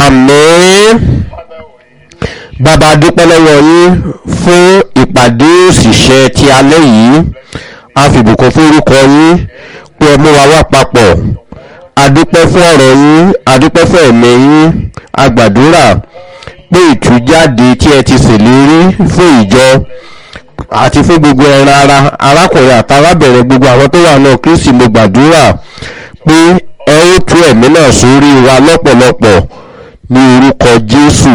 àmín bàbá dúpẹ́ lọ́wọ́ yín fún ìpàdé òṣìṣẹ́ ti alẹ́ yìí a fìbùkún fún orúkọ yín pé ẹ mú wa wá papọ̀ adúpẹ́ fún ọ̀rọ̀ yín adúpẹ́ fún ẹ̀mí yín agbàdúrà pé ìtújáde tí ẹ ti ṣèlérí fún ìjọ àti fún gbogbo ẹran ara arákùnrin àtàrábẹ̀rẹ̀ gbogbo àwọn tó wà náà kristi mo gbàdúrà pé ẹ ó tú ẹ̀mí náà sórí wa lọ́pọ̀lọpọ̀ ní orúkọ jésù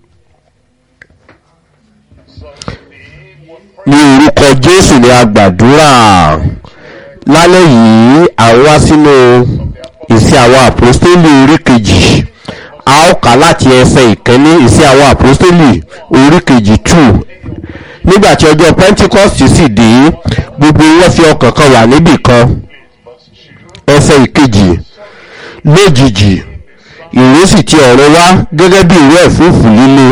ní orúkọ jésù ni a gbàdúrà lálẹ́ yìí àwọn wá sínú ìsí àwọn àpòstélì orí kejì a ó kà láti ẹsẹ̀ ìkíní ìsí àwọn àpòstélì orí kejì two nígbàtí ọjọ́ pentecost sì dé gbogbo wọn fi ọkàn kan wà níbì kan ẹsẹ̀ ìkejì lójijì ìró sì ti ọ̀run wá gẹ́gẹ́ bí ìró ẹ̀fúùfù líle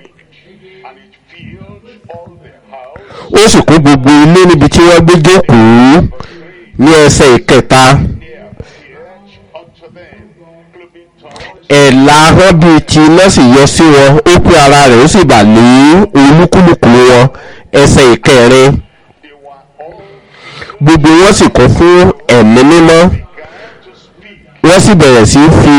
ó sì kó gbogbo ilé níbi tí wọ́n gbé jókòó ní ẹsẹ̀ ìkẹta ẹ̀là ahọ́n bíi ti iná sì yọ sí wọn ó pé ara rẹ̀ ó sì bà lé olúkúlùkù wọn ẹsẹ̀ ìkẹrin gbogbo wọn sì kún fún ẹ̀mí mímọ́ wọ́n sì bẹ̀rẹ̀ sí fi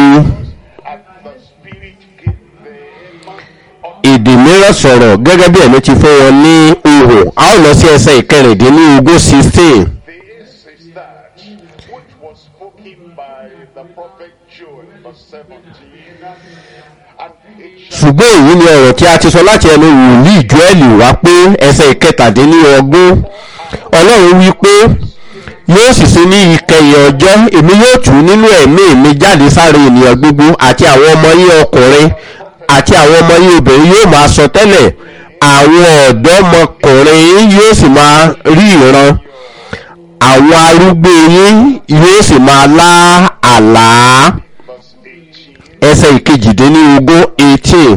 èdè mìíràn sọ̀rọ̀ gẹ́gẹ́ bí ẹ̀mí ti fún wọn ní ohùn a ó lọ sí ẹsẹ̀ ìkẹrìndínlógún sixteen. This is that which was spoken by the prophet Joel, verse 17. And it shall ṣùgbọ́n èyí ni ọ̀rọ̀ tí a ti sọ láti ẹnu wòlíì joeli wá pé ẹsẹ̀ ìkẹtàdínlógún ọlọ́run wí pé yóò sì sí ní ìkẹyìn ọjọ́ èmi yóò tù nínú ẹ̀mí mi jáde sáré ènìyàn gbogbo àti àwọn ọmọ yín ọkùnrin àti àwọn ọmọ yín obìnrin yóò máa sọ tẹ́lẹ̀ àwọn ọ̀dọ́mọkùnrin yóò sì máa rí ìran àwọn arúgbó yín yóò sì máa lá àlá verse 18. ẹsẹ̀ ìkejìdínlógún eighteen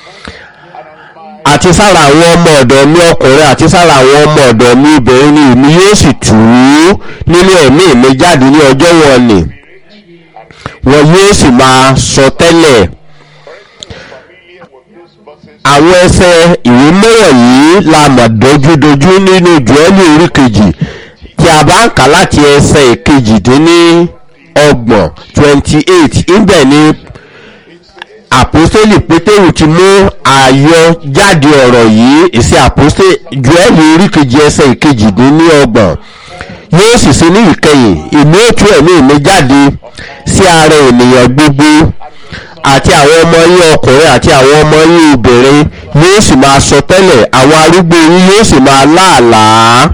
àti sára àwọn ọmọ ọ̀dọ̀ mi ọkùnrin àti sára àwọn ọmọ ọ̀dọ̀ mi obìnrin ni èmi yóò sì tù ú nínú ẹ̀mí mi jáde ní ọjọ́ wọn ni wọn yóò sì máa sọ tẹ́lẹ̀ Familiar with these verses, àwọn ẹsẹ̀ ìwé mẹ́wọ̀n yìí la mọ̀ dojúdojú nínú jùẹ́lì orí kejì tí a bá ń kà láti ẹsẹ̀ ìkejìdínní ọgbọ̀n twenty eight ibẹ̀ ni àpòstélì pétérù ti mú àyọjáde ọ̀rọ̀ yìí èsì àpòstélì jùẹ́lì orí kejì ẹsẹ̀ ìkejìdínní ọgbọ̀n yóò sì sí ní ìkẹyìn ìmú ètò ẹ̀mí mi jáde sí ara ènìyàn gbogbo àti àwọn ọmọ yín ọkùnrin àti àwọn ọmọ yín obìnrin yóò sì máa sọ tẹ́lẹ̀ àwọn arúgbó yín yóò sì máa láàlàá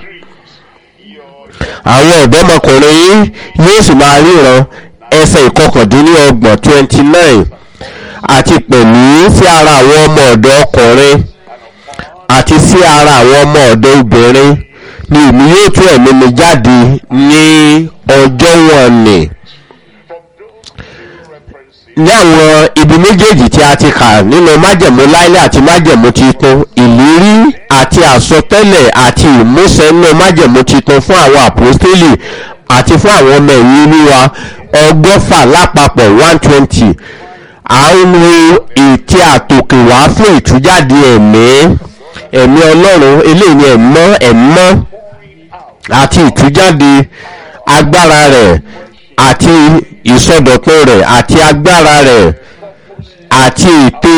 àwọn ọ̀dọ́mọkùnrin yín yóò sì máa ríran ẹsẹ̀ ìkọkàndínlọ́gbọ̀n twenty nine àti pẹ̀lú sí ara àwọn ọmọ ọ̀dọ́ ọkùnrin àti sí ara àwọn ọmọ ọ̀dọ́ obìnrin ni èmi yóò tún ẹ̀mí mi jáde ní ọjọ́ wọn ni ní àwọn ibi méjèèjì tí a ti kà nínú májẹ̀mú láílẹ̀ àti májẹ̀mú titun ìlérí àti àsọtẹ́lẹ̀ àti ìmúṣẹ nínú májẹ̀mú titun fún àwọn àpòstélì àti fún àwọn ọmọ ẹ̀yìn olúwa ọgọ́fà lápapọ̀ one twenty à ń wo ètí àtòkè wá fún ìtújáde ẹ̀mí ẹ̀mí ọlọ́run eléyìí ni ẹ̀mọ́ ẹ̀mọ́ àti ìtújáde agbára rẹ̀ àti ìsọdọ̀tun rẹ̀ àti agbára rẹ̀ àti ète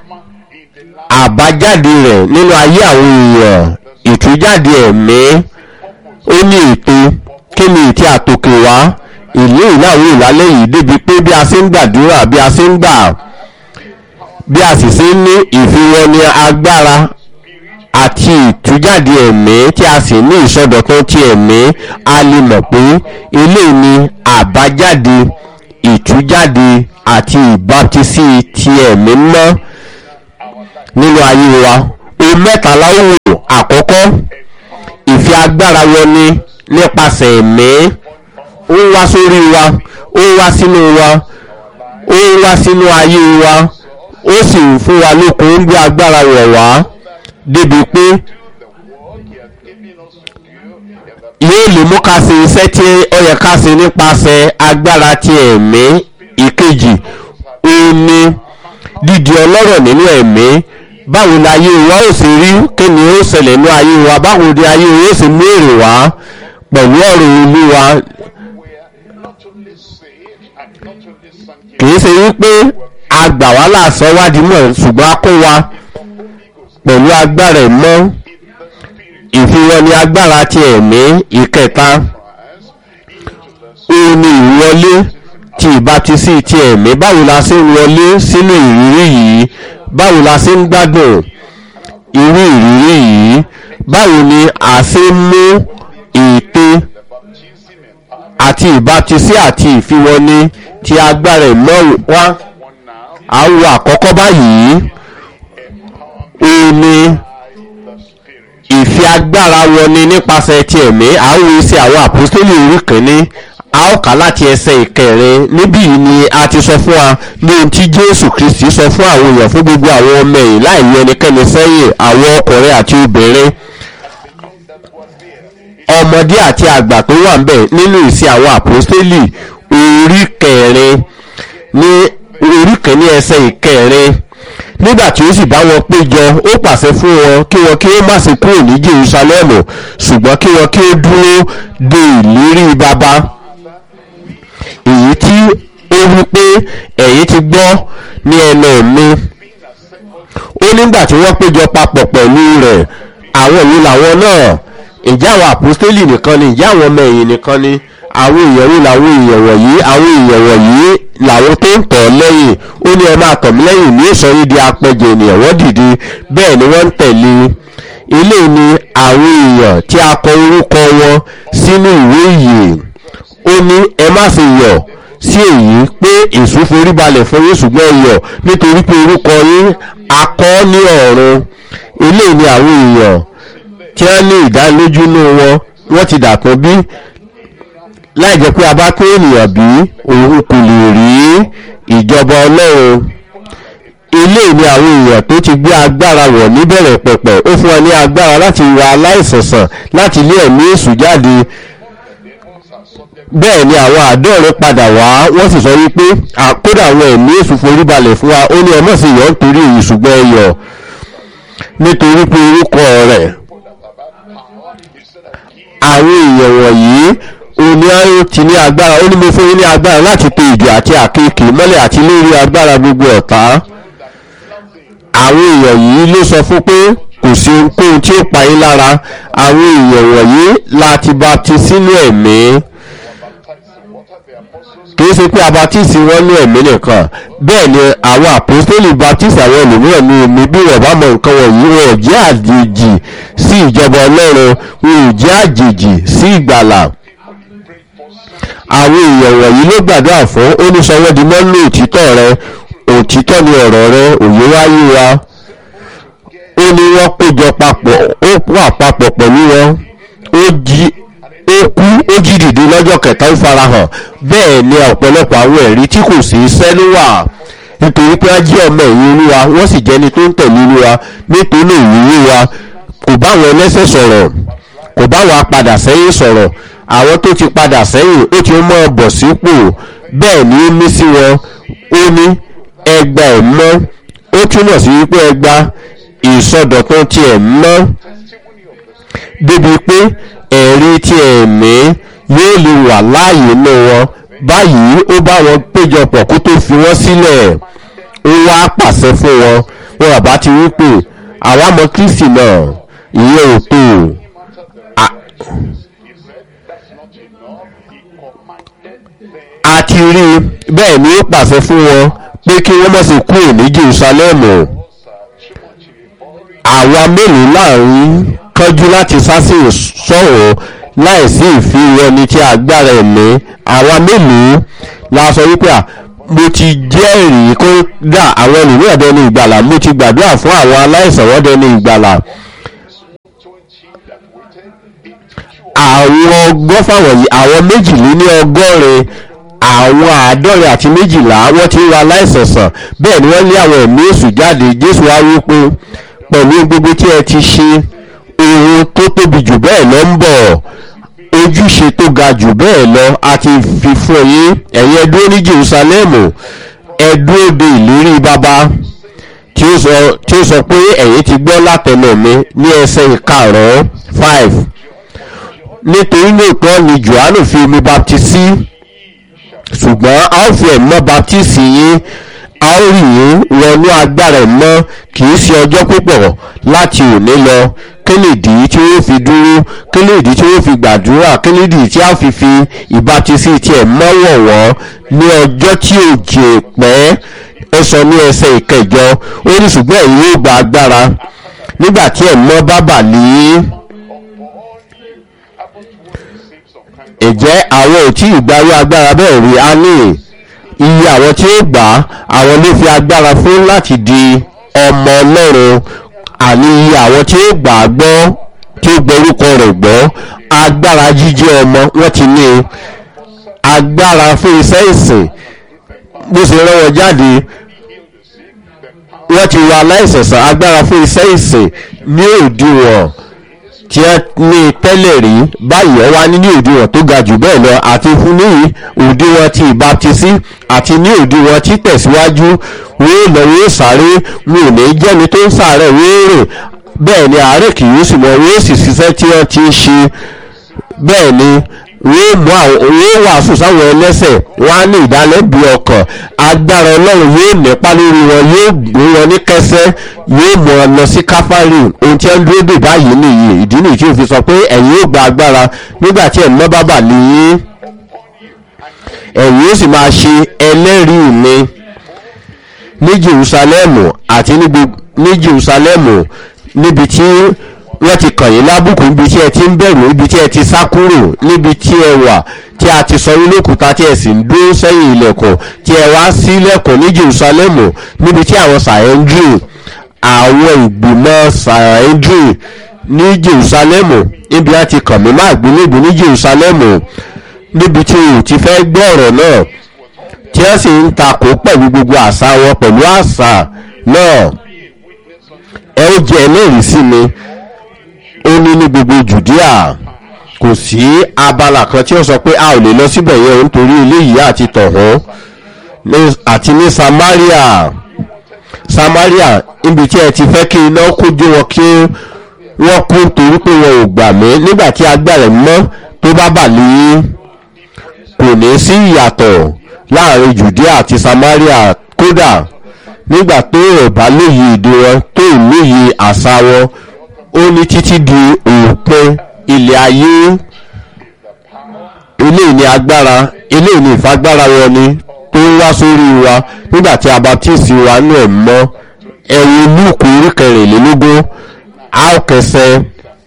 àbájáde rẹ̀ nínú ayé àwọn èèyàn ìtújáde ẹ̀mí ó ní ète kí ni ète àtòkè wá ìlú ìláwó ìlálẹ́ yìí débi pé bí a ṣe ń gbàdúrà bí a ṣe ń gbà bí a sì ṣe ń ní ìfiwọ́ni agbára àti ìtújáde ẹ̀mí tí a sì ní ìsọdọ̀tun ti ẹ̀mí a lè mọ̀ pé eléyìí ni àbájáde ìtújáde àti ìbátísí ti ẹ̀mí mọ́ nínú ayé wa ohun mẹ́ta láwùjọ àkọ́kọ́ ìfi agbára wọni nípasẹ̀ ẹ̀mí ó ń wá sórí wa ó ń wá sínú wa ó ń wá sínú ayé wa ó sì ń fún wa lókun ó ń gbé agbára wọ̀ wá débi pé yóò lè mú ká ṣe iṣẹ́ tí ó yẹ ká ṣe nípasẹ̀ agbára ti ẹ̀mí ìkejì ó ní dídi ọlọ́rọ̀ nínú ẹ̀mí báwo ni ayé wa ó ṣe rí kí ni ó ṣẹlẹ̀ ní ayé wa báwo ni ayé wa ó ṣe mú èrè wá pẹ̀lú ọ̀rọ̀ olúwa were not only saved and not only sanctified, kìí ṣe wípé a gbà wá láàṣọ wádìí mọ̀ ṣùgbọ́n a kó wa the Holy Ghost pẹ̀lú agbára ìmọ̀ in the Spirit ìfiwọ́ ni agbára ti ẹ̀mí ìkẹta Christ into the òun ni ìwọlé ti ìbátisí ti ẹ̀mí báwo la ṣe ń wọlé sínú ìrírí yìí báwo la ṣe ń gbádùn irú ìrírí yìí báwo ni a ṣe ń mú ète baptism empowerment. àti ìbátisí àti ìfiwọ́ni ti agbára ìmọ̀ wá One now àwọn àkọ́kọ́ báyìí òun ni by the Spirit. ìfi agbára wọni nípasẹ̀ ti ẹ̀mí àwọn iṣẹ́ àwọn àpòstélì orí kìíní a ó kà láti ẹsẹ̀ ìkẹrin níbí yìí ni a ti sọ fún wa ní ohun tí jésù kristi sọ fún àwọn èèyàn fún gbogbo àwọn ọmọ ẹ̀yìn láì yọ ẹnikẹ́ni sẹ́yìn àwọn ọkùnrin àti obìnrin That was there. ọmọdé àti àgbà tó wà ń bẹ̀ nínú ìsìn àwọn àpòstélì orí kẹrin ní orí kìíní ẹsẹ̀ ìkẹrin nígbà tí ó sì bá wọn péjọ ó pàṣẹ fún wọn kí wọn kí ó má ṣe kúrò ní jerusalem ṣùgbọ́n kí wọn kí ó dúró de ìlérí baba èyí tí ó wí pé ẹ̀yin ti gbọ́ ní ẹnu mi ó nígbà tí wọ́n péjọ papọ̀ pẹ̀lú rẹ̀ àwọn ìlú làwọn náà ìjà àwọn àpòstélì nìkan ni ìjà àwọn ọmọ ẹ̀yìn nìkan ni àwọn èèyàn wo làwọn èèyàn wọ̀nyí àwọn èèyàn wọ̀nyí làwọn tó ń tọ̀ ọ́ lẹ́yìn ó ní ẹ máa tọ̀ mí lẹ́yìn ní ìsọ̀rí di apẹjẹ ènìyàn wọ́n dìde bẹ́ẹ̀ ni wọ́n ń tẹ̀lé ilé ni àwọn èèyàn tí a kọ orúkọ wọn sínú ìwé ìyè ó ní ẹ má ṣe yọ̀ sí èyí pé èṣù forí balẹ̀ fún yín ṣùgbọ́n ẹ yọ̀ nítorí pé orúkọ yín a kọ ní ọ̀run ilé ni àwọn èèyàn tí wọ́n ní ìdánilójú inú wọn wọ́n ti dàtún bí láì jẹ́ pé a bá tó ènìyàn bí òun kò lè rí ìjọba ọlọ́run ilé ni àwọn èèyàn tó ti gbé agbára wọ̀ níbẹ̀rẹ̀ pẹ̀pẹ̀ ó fún wọn ní agbára láti ra aláìsànsàn láti ilé ẹ̀mí èṣù jáde bẹ́ẹ̀ ni àwọn àádọ́rin padà wá wọ́n sì sọ wípé àkódà àwọn ẹ̀mí èṣù forí balẹ̀ fún wa ó ní ẹmọ́ sí yọ̀ nítorí èyí ṣùgbọ́n ẹyọ̀ nítorí pé orúkọ rẹ̀ àwọn èèyàn wọ̀nyí òní ayé ti ní agbára ó ní mo fún yín ní agbára láti pe ìjọ àti àkekè mọ́lẹ̀ àti lórí agbára gbogbo ọ̀tá àwọn èèyàn yìí ló sọ fún pé kò sí ohunkóhun tí ó pa yín lára àwọn èèyàn wọ̀nyí láti bapti sínú ẹ̀mí kìí ṣe pé abatisi wọn ní ẹ̀mí nìkan bẹ́ẹ̀ ni àwọn àpòstélì baptisi àwọn ẹlòmíràn ní omi bí wọ́n bá mọ nǹkan wọ̀nyí wọn ò jẹ́ àjèjì sí ìjọba ọlọ́run wọn ò jẹ́ àjèjì sí ìgbàlà àwọn èèyàn wọ̀nyí ló gbàdúrà fún oníṣọwọ́dì mọ́nú òtítọ́ rẹ òtítọ́ ni ọ̀rọ̀ rẹ òye wáyé wa ó ní wọ́n péjọ papọ̀ ó wà papọ̀ pẹ̀lú wọn ó jí ó kú ó jí dìde lọ́jọ́ kẹta ó farahàn bẹ́ẹ̀ ni ọ̀pọ̀lọpọ̀ àwọn ẹ̀rí tí kò sí iṣẹ́ ló wà nítorí pé wọ́n jẹ́ ọmọ ẹ̀yìn olúwa wọ́n sì jẹ́ni tó ń tẹ̀lé olúwa nítorí ìrírí wa kò bá àwọn ẹlẹ́sẹ̀ sọ̀rọ̀ kò bá àwọn apadà sẹ́yìn sọ̀rọ̀ àwọn tó ti padà sẹ́yìn ó ti mọ́ bọ̀ sípò bẹ́ẹ̀ ni ó mí sí wọn ó ní ẹgbà ẹ̀ mọ́ ó túmọ̀ sí wípé ẹgbà ìsọdọ̀tún ti ẹ̀ mọ́ débi pé ẹ̀rí ti ẹ̀mí yóò lè wà láàyè inú wọn báyìí ó bá wọn péjọpọ̀ kó tó fi wọ́n sílẹ̀ ó wá pàṣẹ fún wọn wọn àbá ti wípé àwa mọ kristi náà ìyẹn ò tó a ti rí i bẹ́ẹ̀ ni ó pàṣẹ fún wọn pé kí wọ́n mọ̀ sí kúrò ní jerusalem àwa mélòó láàrin kánjú láti sásì sọ̀rọ̀ láìsí ìfihàn tí agbára ẹ̀mí àwa mélòó la sọ wípé à mo ti jẹ́rìí kó dà àwọn ènìyàn dẹni ìgbàlà mo ti gbàdúrà fún àwọn aláìsàn wọ́n dẹni ìgbàlà àwọn ọgọ́fà wọ̀nyí àwọn méjìléní ọgọ́rin àwọn àádọ́rin àti méjìlá wọ́n ti ń ra aláìsànsàn bẹ́ẹ̀ ni wọ́n lé àwọn ẹ̀mí èṣù jáde jésù wá wí pé pẹ̀lú gbogbo tí ẹ ti ṣe ohun tó tóbi jù bẹ́ẹ̀ lọ ń bọ̀ ojúṣe tó ga jù bẹ́ẹ̀ lọ a ti fi fún yín ẹ̀yin ẹ dúró ní jerusalem ẹ dúró de ìlérí baba tí ó sọ tí ó sọ pé ẹ̀yin ti gbọ́ látẹnu mi ní ẹsẹ̀ ìkarùn-ún five nítorí lóòótọ́ ni johannu fi omi baptisi ṣùgbọ́n a ó fi ẹ̀mọ́ baptisi yín a ó rí yín wọnú agbára ẹ̀mọ́ kì í ṣe ọjọ́ púpọ̀ láti òní lọ kí nìdí tí ó fi dúró kí nìdí tí ó fi gbàdúrà kí nìdí tí a fi fi ìbátisí tiẹ̀ mọ́ wọ̀wọ́ ní ọjọ́ tí ò jè pẹ́ ó sọ ní ẹsẹ̀ ìkẹjọ ó ní ṣùgbọ́n ẹ̀yin yóò gba agbára nígbà tí ẹ̀mọ́ bá bà lé ìjẹ́ àwọn ò tí ì gbarí agbára bẹ́ẹ̀ rí a ní iye àwọn tí ó gbà á àwọn ló fi agbára fún láti di ọmọ ọlọ́run àní iye àwọn tí ó gbà á gbọ́ tí ó gbọ́rúkọ rẹ̀ gbọ́ agbára jíjẹ́ ọmọ wọ́n ti ní agbára fún iṣẹ́ ìsìn bó ṣe rán wọn jáde wọ́n ti wọ aláìsẹ̀sán agbára fún iṣẹ́ ìsìn ní òdiwọ̀n tí ẹ ní tẹ́lẹ̀ rí báyìí ẹ wá ní ní òdiwọ̀n tó ga jù bẹ́ẹ̀ lọ àti fún ní òdiwọ̀n ti ìbátisí àti ní òdiwọ̀n tí tẹ̀síwájú wọ́n lọ wọ́n sáré wọn ò ní jẹ́ni tó ń sàárẹ̀ wọ́n rìn bẹ́ẹ̀ ni àárẹ̀ kì yóò sì mọ wọ́n sì ṣiṣẹ́ tí wọ́n ti ń ṣe bẹ́ẹ̀ ni wọ́n mú àwọn wọ́n wàásù sáwọn ẹlẹ́sẹ̀ wọ́n á ní ìdálẹ́bi ọkàn agbára ọlọ́run yóò nípa lórí wọn yóò gbé wọn ní kẹsẹ́ yóò mú ọ lọ sí káfárì ohun tí wọ́n dúró dè báyìí nìyí ìdí nìyí tí ó fi sọ pé ẹ̀yin yóò gba agbára nígbà tí ẹ̀mọ́ bá bà lẹ́yìn ẹ̀yin yóò sì máa ṣe ẹlẹ́rìí mi ní jerusalemu àti ní jerusalemu níbi tí wọ́n ti kàn yín lábùkù níbi tí ẹ ti ń bẹ̀rù níbi tí ẹ ti sá kúrò níbi tí ẹ wà tí a ti sọ yín lókùúta tí ẹ sì ń dúró sẹ́yìn ilẹ̀kùn tí ẹ wá sí ilẹ̀kùn ní jerusalemu níbi tí àwọn sàẹ́ndrì àwọn ìgbìmọ̀ sàẹ́ndrì ní jerusalemu níbi a ti kàn mí má gbélébù ní jerusalemu níbi tí o ti fẹ́ gbọ́ ọ̀rọ̀ náà tí wọ́n sì ń takò pẹ̀lú gbogbo àṣà wọn pẹ̀lú àṣà náà ẹ ó jẹ́ ẹlẹ́rìí sí mi ó ní ní gbogbo judea kò sí abala kan tí ó sọ pé a ò lè lọ síbẹ̀ yẹn nítorí eléyìí àti tọ̀hún àti ní samaria samaria níbi tí ẹ ti fẹ́ kí iná kójú wọn kí wọ́n kú torí pé wọn ò gbà mí nígbà tí agbára mọ́ tó bá bà lé kò ní sí ìyàtọ̀ láàrin judea àti samaria kódà nígbà tó ò bá lóye èdè wọn tó ò lóye àṣà wọn ó ní títí di òpin ilẹ̀ ayé eléyìí ni agbára eléyìí ni ìfagbára wọn ni tó ń wá sórí wa nígbà tí a baptisi wa nú ẹ̀ mọ́ ẹ̀wù lúùkù orí kẹrìnlélógún a ó kẹsẹ̀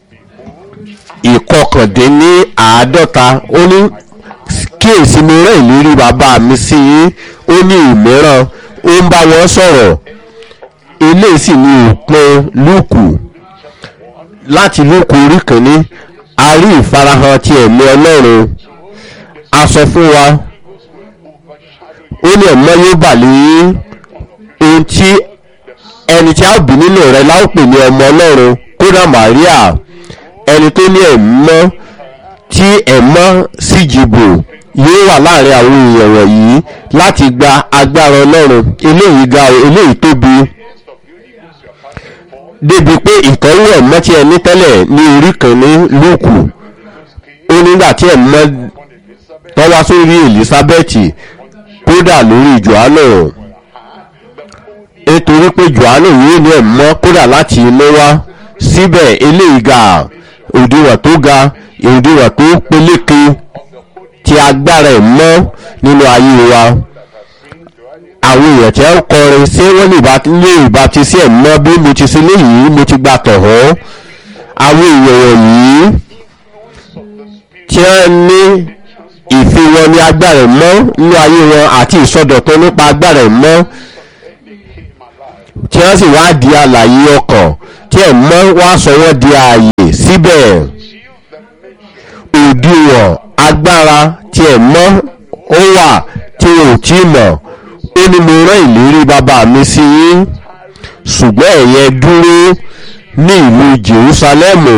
ìkọkàndínní àádọ́ta ó ní kíyèsí mo rẹ́ ìlérí bàbá mi sí yín ó ní ìmíràn ó ń bá wọn sọ̀rọ̀ eléyìí sì ni òpin lúùkù láti lóko orí kìíní a rí ìfarahàn ti ẹ̀mí ọlọ́run a sọ fún wa ó ní ẹ̀mọ́ yóò bà lé ohun tí ẹni tí a bí nínú rẹ láòpè ní ọmọ ọlọ́run kódà maria ẹni tó ní ẹ̀mọ́ tí ẹ̀mọ́ sì jìbò yóò wà láàrin àwọn èèyàn wọ̀nyí láti gba agbára ọlọ́run eléyìí ga eléyìí tóbi débi pé ìtọ́wò ẹ̀mọ́ tí ẹ ní tẹ́lẹ̀ ní orí kìíní lóòkù ó nígbà tí ẹ̀mọ́ tọ́wá sórí elizabeth kódà lórí johannu nítorí pé johannu yóò ní ẹ̀mọ́ kódà láti inú wá síbẹ̀ eléyìí ga òdiwọ̀n tó ga òdiwọ̀n tó peléke ti agbára ẹ̀mọ́ nínú ayé wa àwọn èèyàn tí wọ́n kọrin ṣé wọ́n lè ìbá ti sí ẹ̀mọ́ bí mo ti ṣe léyìí mo ti gba tọ̀hún àwọn èèyàn wọ̀nyí tí wọ́n ní ìfi wọn ní agbára ẹ̀mọ́ nínú ayé wọn àti ìsọdọ̀tún nípa agbára ẹ̀mọ́ tí wọ́n sì wá di àlàyé ọkàn tí ẹ̀mọ́ wá sọ wọ́n di ààyè síbẹ̀ òdiwọ̀n agbára tí ẹ̀mọ́ ó wà tí wọn ò tí mọ̀ ó ní mo rán ìlérí bàbá mi sí yín ṣùgbọ́n ẹ̀yẹ dúró ní ìlú jerusalemu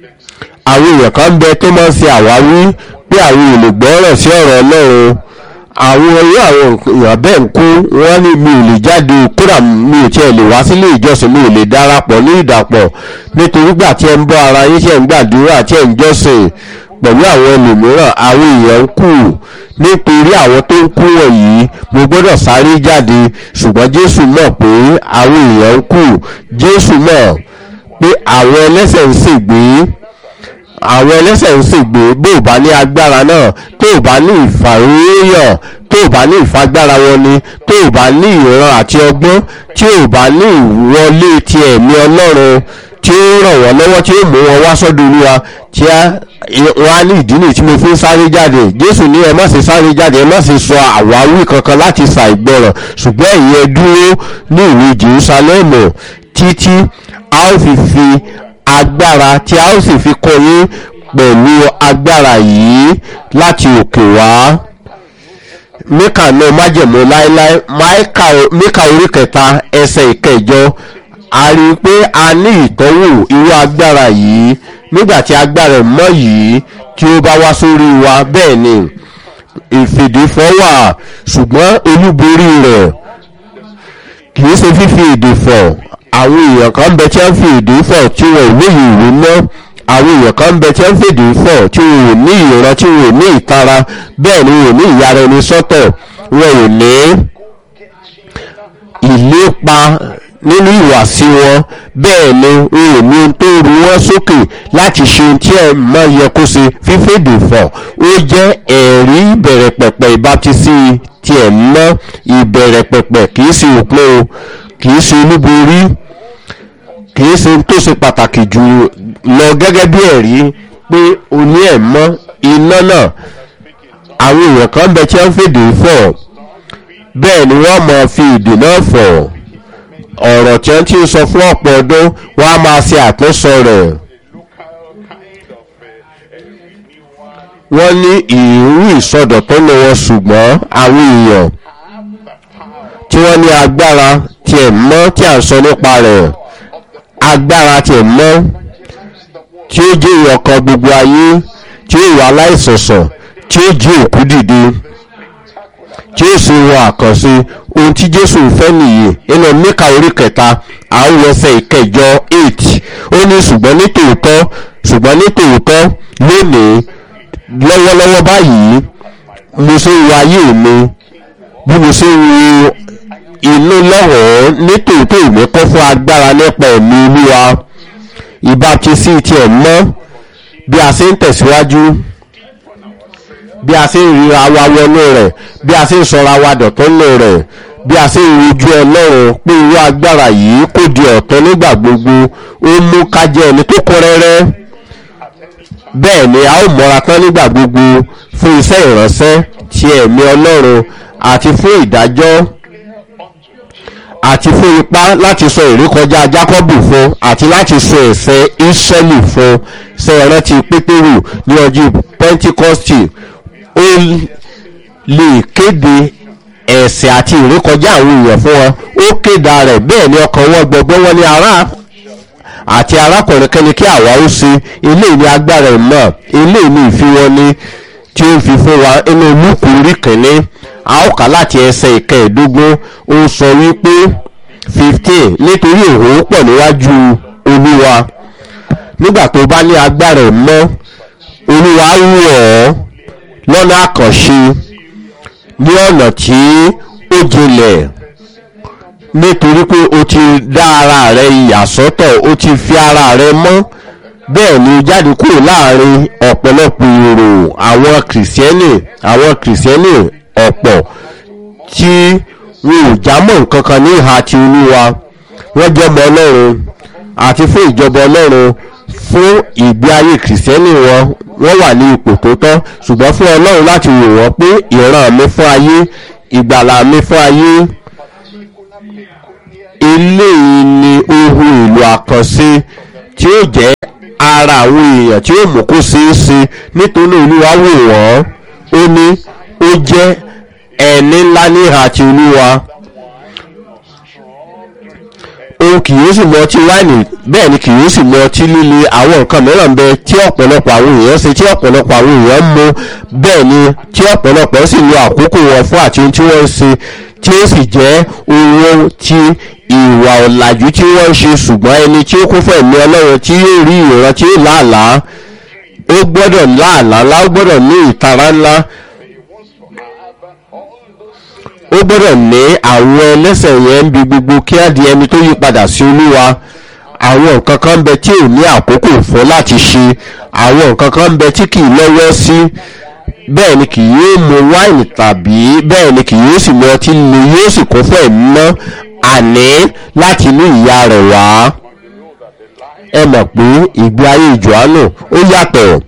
àwọn èèyàn kan bẹ tó máa ń ṣe àwáwí pé àwọn olùgbọ́ràn sí ọ̀rọ̀ ọlọ́run àwọn irú àwọn èèyàn bẹ́ẹ̀ ń kú wọ́n ní mi ò lè jáde kódà mi ò tiẹ̀ lè wá sílé ìjọsìn mi ò lè darapọ̀ ní ìdàpọ̀ nítorí gbà tí ẹ ń bọ́ ara yín tí ẹ ń gbàdúrà tí ẹ ń jọ́sìn pẹ̀lú àwọn ẹlòmíràn àwọn èèyàn ń kú nítorí àwọn tó ń kú wọ̀nyí mo gbọ́dọ̀ sáré jáde ṣùgbọ́n jésù mọ̀ pé àwọn èèyàn ń kú jésù mọ̀ pé àwọn ẹlẹ́sẹ̀ ń ṣègbé àwọn ẹlẹ́sẹ̀ ń ṣègbè bó o bá ní agbára náà tó o bá ní ìfàròyàn tó o bá ní ìfagbára wọn ni tó o bá ní ìran àti ọgbọ́n tí o bá ní ìwọlé ti ẹ̀mí ọlọ́run tí ó ràn wọ́n lọ́wọ́ tí ó mú wọn wá sọ́dọ̀ olúwa tí wọ́n á ní ìdí nìyí tí mo fi ń sáré jáde jésù ní ẹ má ṣe sáré jáde ẹ má ṣe sọ àwáwí kankan láti ṣàìgbọràn ṣùgbọ́n ẹ̀yin ẹ dúró ní ìlú jerusalem títí a ó fi fi agbára tí a ó sì fi kọ́ yín pẹ̀lú agbára yìí láti òkè wá míkà náà májẹ̀mú láéláé míkà orí kẹta ẹsẹ̀ ìkẹjọ a rí i pé a ní ìtọ́wò irú agbára yìí nígbà tí agbára mọ́ yìí tí ó bá wá sórí wa bẹ́ẹ̀ ni ìfìdífọ́ wà ṣùgbọ́n olúborí rẹ̀ kì í ṣe fífi èdè fọ̀ àwọn èèyàn kan bẹ tí wọ́n fi èdè fọ̀ tí wọ́n ò lóye ìwé mọ́ àwọn èèyàn kan bẹ tí wọ́n fi èdè fọ̀ tí wọ́n ò ní ìran tí wọ́n ò ní ìtara bẹ́ẹ̀ ni wọ́n ò ní ìyára ẹni sọ́tọ̀ wọ́n ò ní ìlépa nínú ìwàsí wọn bẹ́ẹ̀ ni wọ́n ò ní ohun tó ru wọ́n sókè láti ṣe ohun tí ẹ̀ mọ́ yẹ kó ṣe fífèdè fọ̀ ó jẹ́ ẹ̀rí ìbẹ̀rẹ̀ pẹ̀pẹ̀ ìbátisí tí ẹ̀ mọ́ ìbẹ̀rẹ̀ pẹ̀pẹ̀ kì í ṣe òpin o kì í ṣe olúborí kì í ṣe tó ṣe pàtàkì jù lọ gẹ́gẹ́ bí ẹ̀rí pé o ní ẹ̀ mọ́ iná náà àwọn èèyàn kan bẹ tí wọ́n fèdè fọ̀ bẹ́ẹ̀ ni wọ́n mọ̀ fi ìdè náà fọ̀ ọ̀rọ̀ tí wọ́n ti sọ fún ọ̀pọ̀ ọdún wọ́n á máa ṣe àtúnṣọ rẹ̀ wọ́n ní ìrú ìsọdọ̀tún ni wọn ṣùgbọ́n àwọn èèyàn tí wọ́n ní agbára tí ẹ̀ mọ́ tí à ń sọ nípa rẹ̀ agbára tí ẹ̀ mọ́ tí ó jẹ́ ìyọ̀kan gbogbo ayé tí ó wà láìsọ̀sọ̀ tí ó jí òkú dìde tí ó sì wọ àkànṣe ohun tí jésù fẹ́ nìyí nínú mẹ́ka orí kẹta àwọn ẹsẹ̀ ìkẹjọ eight ó ní ṣùgbọ́n ní tòótọ́ ṣùgbọ́n ní tòótọ́ lónìí lọ́wọ́lọ́wọ́ báyìí mo ṣe ń wo ayé mi bí mo ṣe ń wo inú lọ́wọ́ ní tòótọ́ ìwé kọ́ fún agbára nípa ẹ̀mí olúwa ìbátisí tiẹ̀ mọ́ bí a ṣe ń tẹ̀síwájú bí a ṣe ń ríra wa wọnú rẹ̀ bí a ṣe ń sọra wa dọ̀tọ́nù rẹ̀ bí a ṣe ń rojú ọlọ́run pé irú agbára yìí kò di ọ̀tọ́ nígbà gbogbo ó mú ká jẹ́ ẹni tó kún rẹ́rẹ́ bẹ́ẹ̀ ni a ó mọ́ra tán nígbà gbogbo fún iṣẹ́ ìránṣẹ́ ti ẹ̀mí ọlọ́run àti fún ìdájọ́ àti fún ipá láti sọ ìrékọjá jákọ́bù fún àti láti sọ ẹ̀sẹ̀ ìsẹ́lì fún ṣe ìrántí pétérù ní ọjọ́ pentikosti ó lè kéde ẹ̀sẹ̀ àti ìrékọjá àwọn èèyàn fún wọn ó kéda rẹ̀ bẹ́ẹ̀ ni ọkàn wọn gbọgbọ́ wọn ní ará àti arákùnrin kẹ́ni kí àwa ó ṣe eléyìí ní agbára ìmọ̀ eléyìí ní ìfiwọ́ni tí ó fi fún wa inú lúkù orí kìíní a ó kà láti ẹsẹ̀ ìkẹẹ̀ẹ́dógún ó sọ wípé fifteen nítorí òun pọ̀ níwájú olúwa nígbà tó bá ní agbára ìmọ̀ olúwa wù ọ́ lọ́nà àkànṣe ní ọ̀nà tí ó jinlẹ̀ nítorí pé o ti dá ara rẹ ìyàsọ́tọ̀ o ti fi ara rẹ mọ́ bẹ́ẹ̀ ni jáde kúrò láàrin ọ̀pọ̀lọpọ̀ èrò àwọn kìrìsìẹ́nì àwọn kìrìsìẹ́nì ọ̀pọ̀ tí wọn ò jámọ́ nǹkan kan ní ìhà ti olúwa wọ́n jọmọ ọlọ́run àti fún ìjọba ọlọ́run fún ìgbé ayé kìrìsìẹ́nì wọn wọ́n wà ní ipò tó tọ́ ṣùgbọ́n fún ọlọ́run láti wò wọ́n pé ìran mi fún ayé ìgbàlà mi fún ayé eléyìí ni ohun èlò àkànṣe tí ó jẹ́ ara àwọn èèyàn tí ó mú kó ṣeé ṣe nítorí olúwa wò wọ́n ó ní ó jẹ́ ẹni ńlá ní ìhà ti olúwa òun kì yóò sì mu ọtí wáìnì bẹ́ẹ̀ ni kì yóò sì mu ọtí líle àwọn nǹkan mìíràn bẹ tí ọ̀pọ̀lọpọ̀ àwọn èèyàn ṣe tí ọ̀pọ̀lọpọ̀ àwọn èèyàn mu bẹ́ẹ̀ ni tí ọ̀pọ̀lọpọ̀ sì lo àkókò wọn fún àti ohun tí wọ́n ń ṣe tí ó sì jẹ́ owó tí ìwà ọ̀làjú tí wọ́n ń ṣe ṣùgbọ́n ẹni tí ó kún fún ẹ̀mí ọlọ́run tí yóò rí ìran tí yóò láàlàá ó gbọ́dọ̀ láàlàá ńlá ó gbọ́dọ̀ ní ìtara ńlá ó gbọ́dọ̀ ní àwọn ẹlẹ́sẹ̀ yẹn ń bi gbogbo kí á di ẹni tó yí padà sí olúwa àwọn nǹkan kan ń bẹ tí ò ní àkókò fún láti ṣe àwọn nǹkan kan ń bẹ tí kì í lọ́wọ́ sí bẹ́ẹ̀ ni kì yóò mu wáìnì tàbí bẹ́ẹ̀ ni kì yóò sì mu ọtí líle yóò sì kún fún ẹ̀mí mọ́ àní láti inú ìyá rẹ̀ wá ẹ mọ̀ pé ìgbé ayé Jòhánù ó yàtọ̀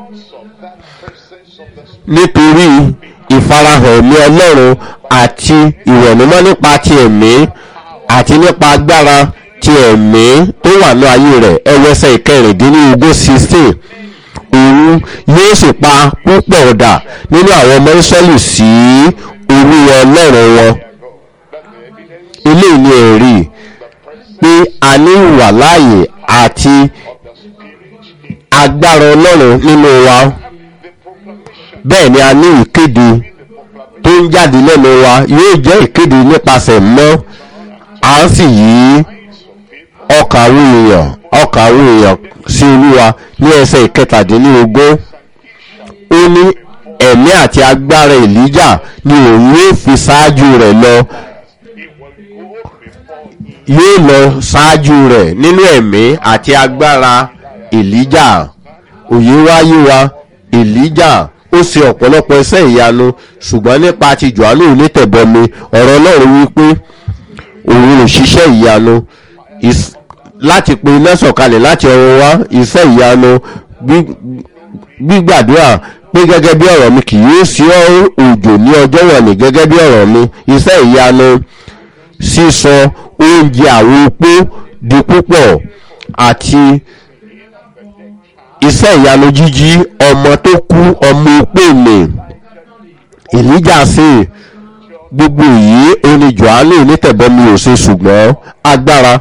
nítorí ìfarahàn ẹ̀mí ọlọ́run àti ìwẹ̀nùmọ́ nípa ti ẹ̀mí àti nípa agbára ti ẹ̀mí tó wà ní ayé rẹ̀ ẹwẹ́sẹ̀ ìkẹrìndínlógún sixteen òun yóò sì pa púpọ̀ ọ̀dà nínú àwọn ọmọ Ísírẹ́lì sí olúwa ọlọ́run wọn eléyìí ni ẹ̀rí pé a ní ìwà láàyè àti agbára ọlọ́run nínú wa bẹ́ẹ̀ ni a ní ìkéde tó ń jáde lẹ́nu wa yóò jẹ́ ìkéde nípasẹ̀ mọ́ à ń sì yí ọkà àwọn èèyàn ọkà àwọn èèyàn sí olúwa ní ẹsẹ̀ ìkẹtàdínlógún ó ní ẹ̀mí àti agbára èlíjà ni òun yóò fi ṣáájú rẹ̀ lọ yóò lọ ṣáájú rẹ̀ nínú ẹ̀mí àti agbára èlíjà òye wáyé wa èlíjà ó ṣe ọ̀pọ̀lọpọ̀ iṣẹ́ ìyanu ṣùgbọ́n nípa ti Jòhánù onítẹ̀bọmi ọ̀rọ̀ Ọlọ́run wípé òun ò ṣiṣẹ́ ìyanu láti pe iná sọ̀kalẹ̀ láti ọ̀run wá iṣẹ́ ìyanu gbígbàdúrà pé gẹ́gẹ́ bí ọ̀rọ̀ mi kì yóò sí òjò ní ọjọ́ wọ̀nyí gẹ́gẹ́ bí ọ̀rọ̀ mi iṣẹ́ ìyanu sísọ oúnjẹ àwọn opó di púpọ̀ àti iṣẹ́ ìyanu jíjí ọmọ tó kú ọmọ opó lè èlíjà sí gbogbo yìí oní Jòhánù onítẹ̀bọmi ò ṣe ṣùgbọ́n agbára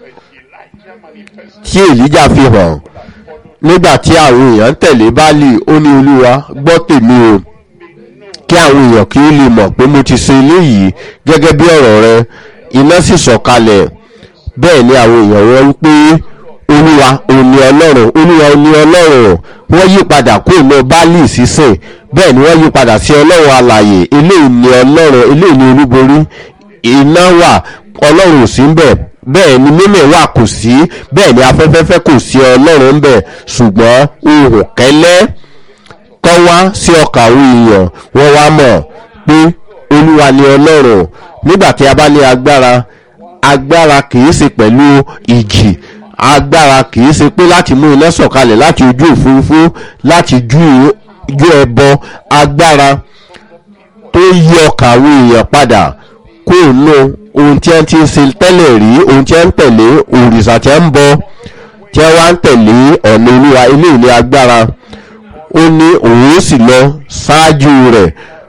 tí èlíjà fi hàn nígbà tí àwọn èèyàn ń tẹ̀lé báàlì ó ní olúwa gbọ́ tèmi o kí àwọn èèyàn kí ó lè mọ̀ pé mo ti ṣe eléyìí gẹ́gẹ́ bí ọ̀rọ̀ rẹ iná sì sọ̀kalẹ̀ bẹ́ẹ̀ ni àwọn èèyàn wọn wípé olúwa òní ọlọ́run olúwa òní ọlọ́run wọ́n yí padà kó ìmọ̀ báàlì sísìn bẹ́ẹ̀ ni wọ́n yí padà sí ọlọ́run alàyè eléyìí ni ọlọ́run eléyìí ni olúborí iná wà ọlọ́run ò sí ń bẹ̀ bẹ́ẹ̀ ni mímẹ̀ wà kò sí bẹ́ẹ̀ ni afẹ́fẹ́fẹ́ kò sí ọlọ́run ń bẹ̀ ṣùgbọ́n ohùn kẹ́lẹ́ kọ́ wá sí ọkà àwọn èèyàn wọ́n wá mọ̀ pé olúwa ni ọlọ́run nígbà tí a bá ní agbára agbára kìí ṣe pẹ̀lú ìjì agbára kìí ṣe pé láti mú iná sọ̀kalẹ̀ láti ojú òfurufú láti ju ẹbọ agbára tó yí ọkà àwọn èèyàn padà kó nù ohun tí wọ́n ti ń ṣe tẹ́lẹ̀ rí ohun tí wọ́n ń tẹ̀lé òrìṣà tí wọ́n ń bọ tí wọ́n wá ń tẹ̀lé ọ̀nà olúwa eléyìí ní agbára ó ní òun sì lọ ṣáájú rẹ̀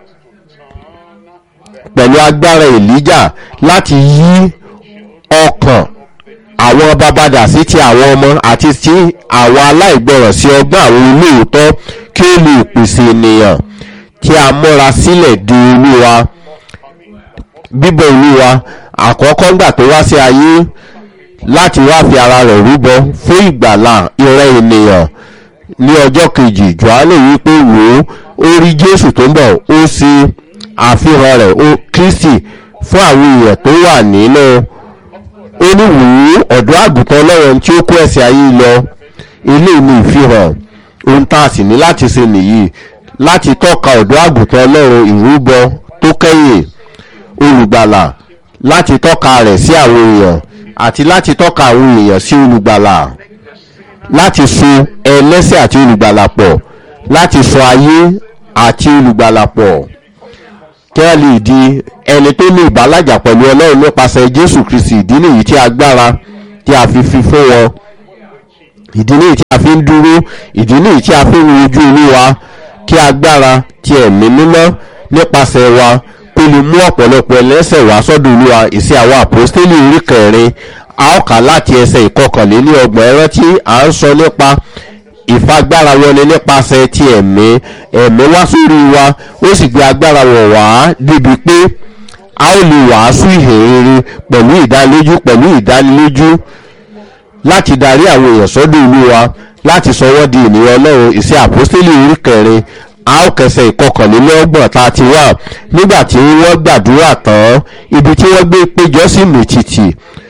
pẹ̀lú agbára èlíjà láti yí ọkàn àwọn babadà sí ti àwọn ọmọ àti ti àwọn aláìgbọràn sí ọgbọ́n àwọn olóòótọ́ kí ó lè pèsè ènìyàn tí a múra sílẹ̀ di olúwa bíbọ̀ olúwa àkọ́kọ́ ńgbà tó wá sí ayé láti wá fi ara rẹ̀ rúbọ fún ìgbàlà ìrẹ́ ènìyàn ní ọjọ́ kejì johannu wípé wò ó ó rí jésù tó ń bọ̀ ó ṣe àfihàn rẹ̀ ó kristi fún àwọn èèyàn tó wà nínú ó ní wò ó ọ̀dọ́ àgùntàn ọlọ́run tí ó kó ẹ̀ṣẹ̀ ayé lọ eléyìí ni ìfihàn ohun tá a sì ní láti ṣe nìyí láti tọ́ka ọ̀dọ́ àgùntàn ọlọ́run ìrúbọ tó kẹ́yìn olùgbàlà láti tọ́ka rẹ̀ sí àwọn èèyàn àti láti tọ́ka àwọn èèyàn sí olùgbàlà láti so ẹlẹ́sẹ̀ àti olùgbàlà pọ̀ láti so ayé àti olùgbàlà pọ̀ kí wọ́n lè di ẹni tó ní ìbálàjà pẹ̀lú ọlọ́run nípasẹ̀ jésù kristi ìdí nìyí tí agbára tí a fi fi fún wọn ìdí nìyí tí a fi ń dúró ìdí nìyí tí a fi ń wojú olúwa kí agbára ti ẹ̀mí mímọ́ nípasẹ̀ wa kó lè mú ọ̀pọ̀lọpọ̀ ẹlẹ́sẹ̀ wá sọ́dọ̀ olúwa ìsí àwọn àpòstélì orí kẹrin a ó kà láti ẹsẹ̀ ìkọkànléní ọgbọ̀n ẹran tí à ń sọ nípa ìfagbára wọni nípasẹ̀ ti ẹ̀mí ẹ̀mí wá sórí wa ó sì gbé agbára wọ̀ wá débi pé a ó lè wàásù ìhèrere pẹ̀lú ìdánilójú pẹ̀lú ìdánilójú láti darí àwọn èèyàn sọ́dọ̀ olúwa láti sọ wọ́n di ènìyàn ọlọ́run ìṣe àpọ́sítélì orí kẹrin a ó kẹsẹ̀ ìkọkànlélọ́gbọ̀n tá a ti wà nígbà tí wọ́n gbàdúrà tán ibi tí wọ́n gbé péjọ sí mìtìtì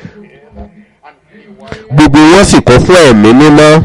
gbogbo wọn sì kún fún ẹ̀mí mímọ́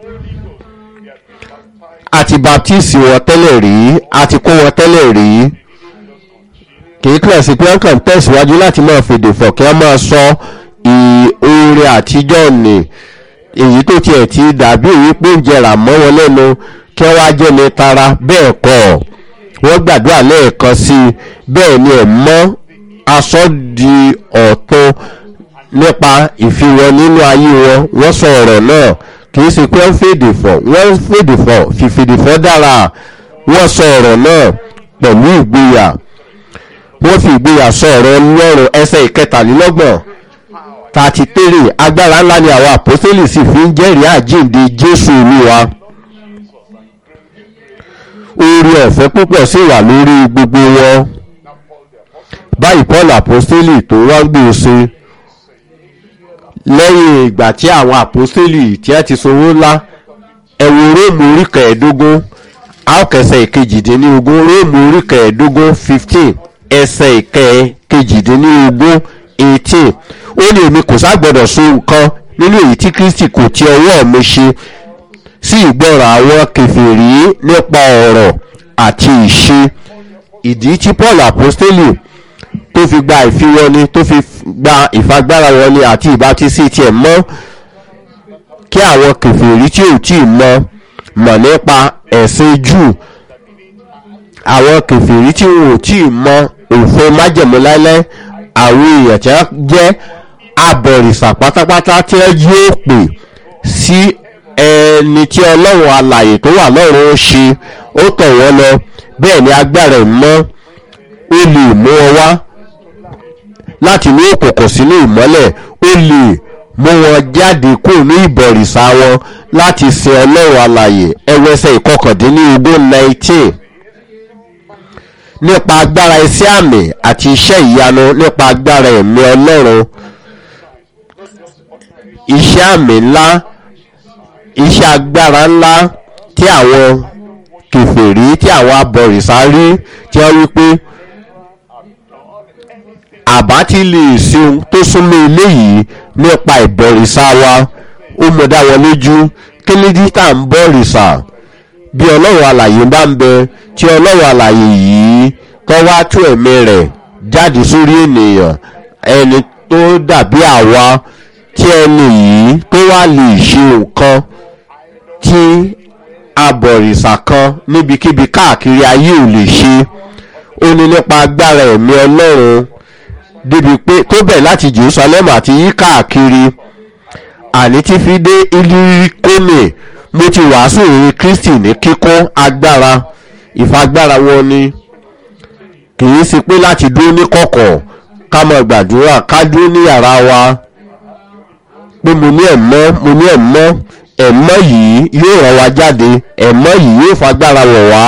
àti baptisi wọn tẹ́lẹ̀ rí àti kó wọn tẹ́lẹ̀ rí kìí kílẹ̀ sí pé wọ́n kàn tẹ̀síwájú láti máa fèdè fọ̀ kí wọ́n máa sọ oore àtijọ́ nì èyí tó tiẹ̀ ti dàbí èyí pé ń jẹrà mọ́ wọn lẹ́nu kí wọ́n á jẹ́ ní tara bẹ́ẹ̀ kọ́ wọ́n gbàdúrà lẹ́ẹ̀kan sí i bẹ́ẹ̀ ni ẹ̀ mọ́ aṣọ di ọ̀tun nípa ìfiwọn nínú ayé wọn wọ́n sọ ọ̀rọ̀ náà kìí ṣe pé wọ́n fèdè fọ̀ wọ́n fèdè fọ̀ fìfèdè fọ̀ dára wọ́n sọ ọ̀rọ̀ náà pẹ̀lú ìgboyà wọ́n fi ìgboyà sọ ọ̀rọ̀ ọlọ́run ẹsẹ̀ ìkẹtàlélọ́gbọ̀n thirty three agbára ńlá ni àwọn àpọ́sítélì sì fi ń jẹ́rìí àjíǹde jésù olúwa oore ọ̀fẹ́ púpọ̀ sì wà lórí gbogbo wọn báyìí paul àpọ́sítélì tó wá gbòòsè lẹ́yìn ìgbà tí àwọn àpọ́sítélì tí a ti sanwó ńlá ẹ̀wò róòmù orí kẹẹ̀ẹ́dógún àókẹsẹ̀ ìkejìdínlógún róòmù orí kẹẹ̀ẹ́dógún fifteen ẹsẹ̀ ìkejìdínlógún eighteen ó ní èmi kò ságbọ́dọ̀ so nǹkan nínú èyí tí kristi kò ti ọwọ́ mi ṣe sí ìgbọ́ràn àwọn kẹfìrí nípa ọ̀rọ̀ àti ìṣe ìdí tí paul apostoli tó fi gba ìfiwọni tó fi gba ìfagbára wọni àti ìbátísí tiẹ̀ mọ́ kí àwọn kẹfìrí tí ò tí ì mọ mọ̀ nípa ẹ̀sìn jù àwọn kẹfìrí tí wọn ò tí ì mọ òfin májẹ̀mú láíláí àwọn èèyàn tí wọ́n jẹ́ abọ̀rìṣà pátápátá tí wọ́n yóò pè sí ẹni tí ọlọ́run alàyè tó wà lọ́run ó ṣe ó tọ̀ wọ́n lọ bẹ́ẹ̀ ni agbára ìmọ̀ ó lè mú wọn wá láti ní òkùnkùn sínú ìmọ́lẹ̀ ó lè mú wọn jáde kúrò ní ìbọ̀rìṣà wọn láti sin ọlọ́run alàyè ẹwẹ́sẹ̀ ìkọkàndínlógún nineteen nípa agbára iṣẹ́ àmì àti iṣẹ́ ìyanu nípa agbára ẹ̀mí ọlọ́run iṣẹ́ àmì ńlá iṣẹ́ agbára ńlá tí àwọn kẹfẹ́rí tí àwọn abọ̀rìṣà rí tí wọ́n wí pé àbá tí lè ṣe ohun tó súnmọ́ eléyìí nípa ìbọ̀rìṣà wa ó mọ̀ dá wọn lójú kí ní dídá ń bọ̀rìṣà bí ọlọ́run alàyè bá ń bẹ tí ọlọ́run alàyè yìí kọ́ wá tú ẹ̀mí rẹ̀ jáde sórí ènìyàn ẹni tó dàbí àwa tí ẹni yìí tó wá lè ṣe nǹkan tí abọ̀rìṣà kan níbikíbi káàkiri ayé ò lè ṣe ó ní nípa agbára ẹ̀mí ọlọ́run débi pé tó bẹ̀ láti jerusalem àti yí káàkiri àní tí fi dé ilirikome mo ti wàásù ìrìn kristi ní kíkún agbára ìfagbára wọn ni kìí ṣe pé láti dúró ní kọ̀kọ̀ ká mọ gbàdúrà ká dúró ní yàrá wa pé mo ní ẹ̀mọ́ mo ní ẹ̀mọ́ ẹ̀mọ́ yìí yóò ràn wá jáde ẹ̀mọ́ yìí yóò fagbára wọ̀ wá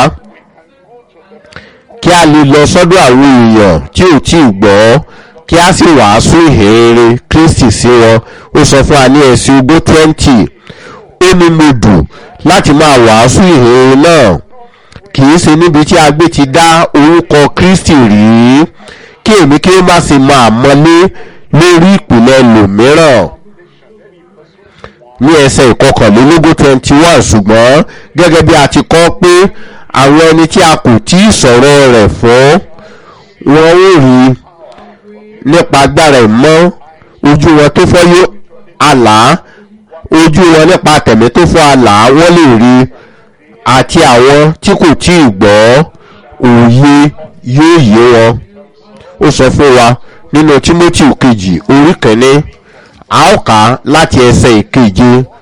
kí a lè lọ sọ́dọ̀ àwọn èèyàn tí ò tí ì gbọ́ kí a sì wàásù ìhèrere kristi sí wọn ó sọ fún wa ní ẹ̀sìn ogún twenty ó ní mo dùn láti máa wàásù ìhèrere náà kì í ṣe níbi tí a gbé ti dá orúkọ kristi rí kí èmi kí ó má ṣe máa mọlé lórí ìpìlẹ̀ lòmíràn ní ẹsẹ̀ ìkọkànlélógún twenty one ṣùgbọ́n gẹ́gẹ́ bí a ti kọ́ pé àwọn ẹni tí a kò tí ì sọ̀rọ̀ rẹ̀ fún wọn ó rí nípa agbára ìmọ̀ ojú wọn tó fọ́ yóò àlá ojú wọn nípa tẹ̀mí tó fọ́ àlá wọ́n lè rí àti àwọn tí kò tí ì gbọ́ òye yóò yé wọn ó sọ fún wa nínú timothy kejì orí kẹ́ni a ó kà á láti ẹsẹ̀ ìkeje